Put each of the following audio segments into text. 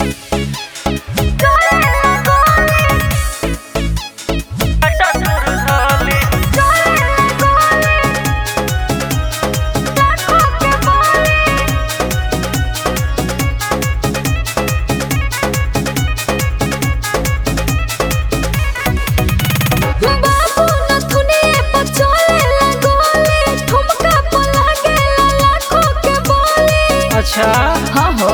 बाबू नथुनी पर चलेला गोली ठुमका पर लागेला लाखों के बोली अच्छा हाँ हो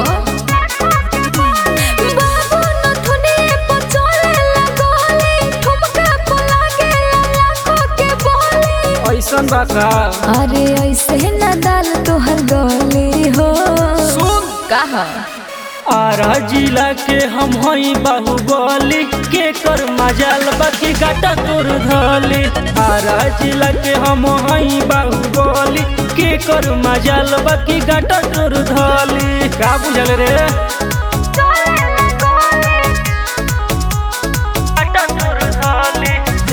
बाबू नथुनी पर चलेला गोली ठुमका पर लागेला लाखों के बोली ऐसन बा का अरे ऐसे न डाल तोहर गली हो सुन कहा आरा जिला के हम हई बाहुबली के कर मजाल बाकी गाटा तोर धली आरा जिला के हम हई बाहुबली के कर मजाल बाकी गाटा तोर धली का बुझल रे गाटा तोर धली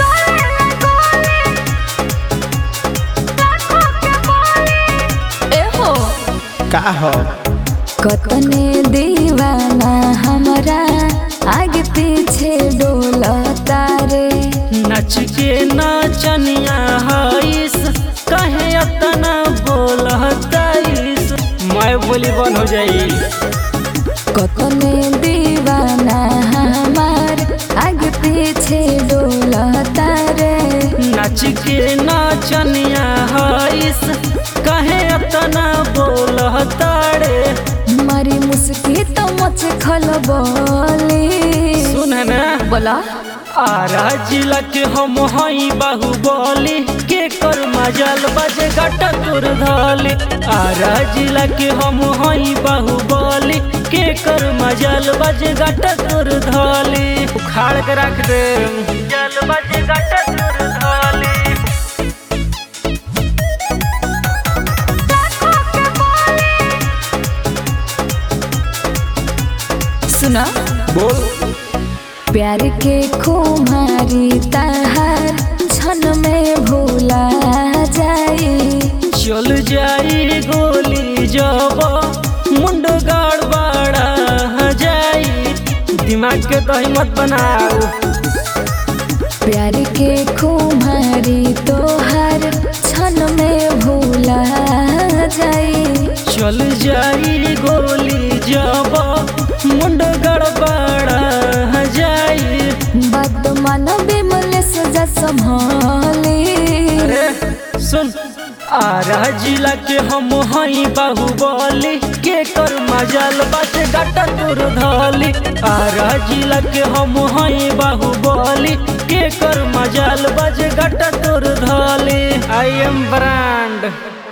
ए हो का हो कतने दीवाना हमरा आगे पीछे डोलता रे नच के नाचनिया हईस कहे अतना बोलताईस मैं बोली बन हो जाई कतने दीवाना हमार आगे पीछे डोलता रे नच के नाचनिया हईस कहे अतना बोलताड़े मारी मुस्की तो मच खलबली सुन ना बोला आरा जिला के हम हई बाहुबली के कर मजाल बजे गटा तोर धली आरा जिला के हम हई बाहुबली के कर मजाल बजे गटा तोर धली उखाड़ के रख दे जल बजे गटा तोर धली सुना बोल प्यार के खुमारी तहार क्षण में भूला जाई चल जाई गोली जब मुंड गड़बड़ा जाई दिमाग के तो हिम्मत बनाओ प्यार के खुमारी तोहार क्षण में भूला जाई चल जाई गोली जब मुंड गड़बड़ा जाई बात मन बिमल सजा संभाली अरे सुन आरा जिला के हम हई बाहुबली के कर मजाल बात गटा तोर धली आरा जिला के हम हई बाहुबली के कर मजाल बाज गटा तोर धली आई एम ब्रांड